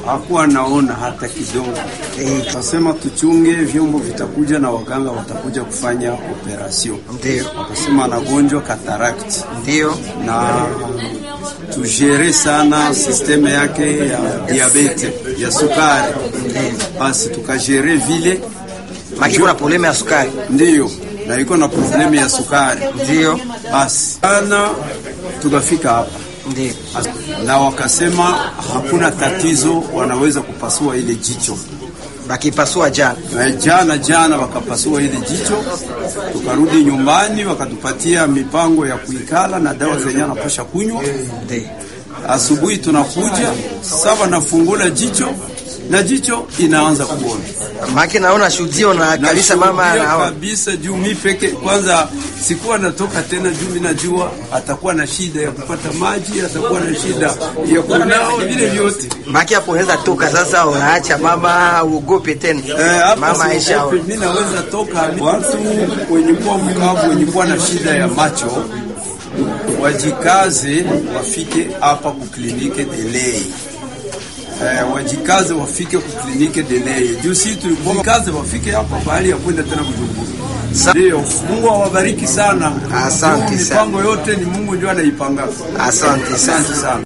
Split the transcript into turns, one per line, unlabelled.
hakuwa naona hata kidogo.
Eh,
Kasema tuchunge vyombo vitakuja na waganga watakuja kufanya operation.
ndio
Wakasema anagonjwa cataract
ndio
na tujere sana sisteme yake ya diabete ya sukari, basi tukajere vile
maki kuna probleme ya sukari
ndiyo, na iko na problemu ya sukari,
ndio
basi sana tukafika hapa
ndio
na wakasema hakuna tatizo, wanaweza kupasua ile jicho.
bakipasua jana
Na jana jana wakapasua ile jicho, tukarudi nyumbani, wakatupatia mipango ya kuikala na dawa zenye anapasha kunywa.
ndio
Asubuhi tunakuja saba, nafungula jicho na jicho inaanza kuona
maki naona shudio na kabisa mama
Nashuhudia
anaona
kabisa juu mi peke kwanza sikuwa natoka tena, juu mi najua atakuwa na shida ya kupata maji, atakuwa na shida ya kunao vile vyote.
maki hapo unaweza toka sasa, unaacha mama uogope tena
Eh, hapa
mama Aisha
siogope, mi naweza toka. Watu wenye kuwa mkavu, wenye kuwa na shida ya macho wajikaze, wafike hapa kuklinike Delei. Eh, wajikaze wafike kuklinike Delei juu si tulikuwa kaze, wafike hapa bahali ya kwenda tena Bujumbura. Ndio, Mungu awabariki sana.
Asante
Juu
sana.
Mipango yote ni Mungu ndio anaipanga.
Asante sana.
Asante sana.